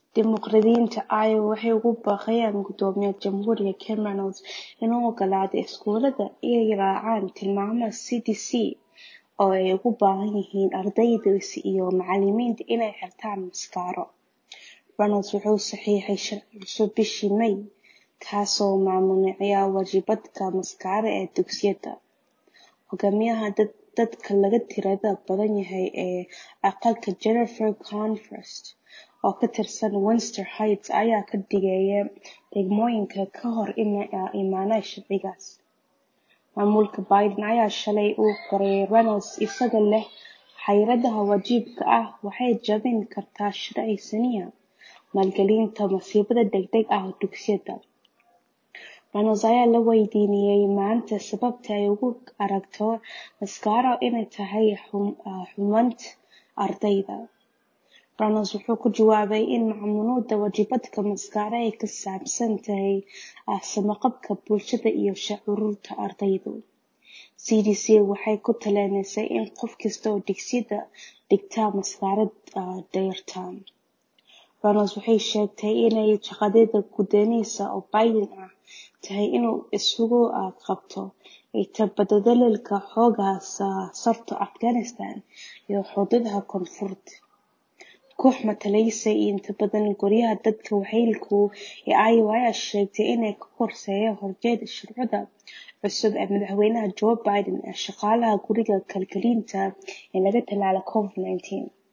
Dimuqraadiyiinta Iowa waxay ugu baaqayaan Guddoomiyaha Jamhuuriga Ken Reynolds inuu oggolaado iskuulada inay raacaan tilmaamaha CDC oo ay ugu baahan yihiin ardayda iyo macalimiinta inay xirtaan maaskaro. Reynolds wuxuu saxiixay sharci cusub bishii May, kaasoo mamnuucaya wajibadka maaskaro ee dugsiyada. Hogaamiyaha dadka laga tirada badan yahay ee aqalka Jennifer Confront, oo ka tirsan Western Heights, ayaa ka digaya degmooyinka ka hor imaanaya sharcigaas. Maamulka Biden ayaa shalay u qoray Reynolds isagoo leh xayiraadda waajibka ah waxay jebin kartaa sharci siinaya maalgelinta masiibada degdegga ah dugsiyada. Reynolds ayaa la weydiiyay maanta sababta ay ugu aragto maaskaro inay tahay xumaanta ardayda. Reynolds wuxuu ku jawaabay in mamnuucida wajibadka maaskaro ay ku saabsan tahay samaqabka bulshada iyo shucuurta ardayda. CDC waxay ku talinaysaa in qof kasta oo dugsiyada dhigta maaskaro xirtaan. Reynolds waxay sheegtay inay shaqadeeda gudanayso oo Biden ay tahay inuu isagu qabto inta badan dadaalka xooga saarto Afghanistan iyo xuduudaha koonfureed. Koox matalaysa inta badan guryaha dadka waayeelka ah ee Iowa ayaa sheegtay inay ka qorsheysan horjeedada shuruucda cusub ee madaxweyne Joe Biden ee shaqaalaha guriga kalkaaliyeyaasha in laga tallaalo Covid-19.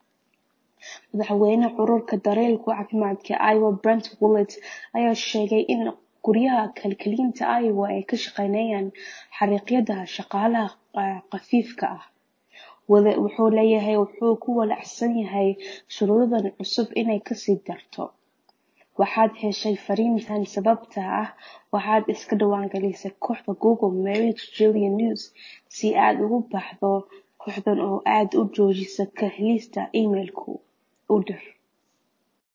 Madaxweynaha Ururka Daryeelka Caafimaadka Iowa Brent Willett ayaa sheegay in guryaha kalkaaliyeyaasha Iowa ay ka shaqeynayaan xariiqyada shaqaalaha khafiifka ah. Willett wuxuu leeyahay wuxuu ka walaacsan yahay shuruucdan cusub inay ka sii darto. Waxaad heshay fariintan sababtoo ah waxaad iska diiwaangelisay kooxda Google Marriott Julia News si aad uga baxdo kooxdan oo aad u joojiso ka helista iimaylka. U dir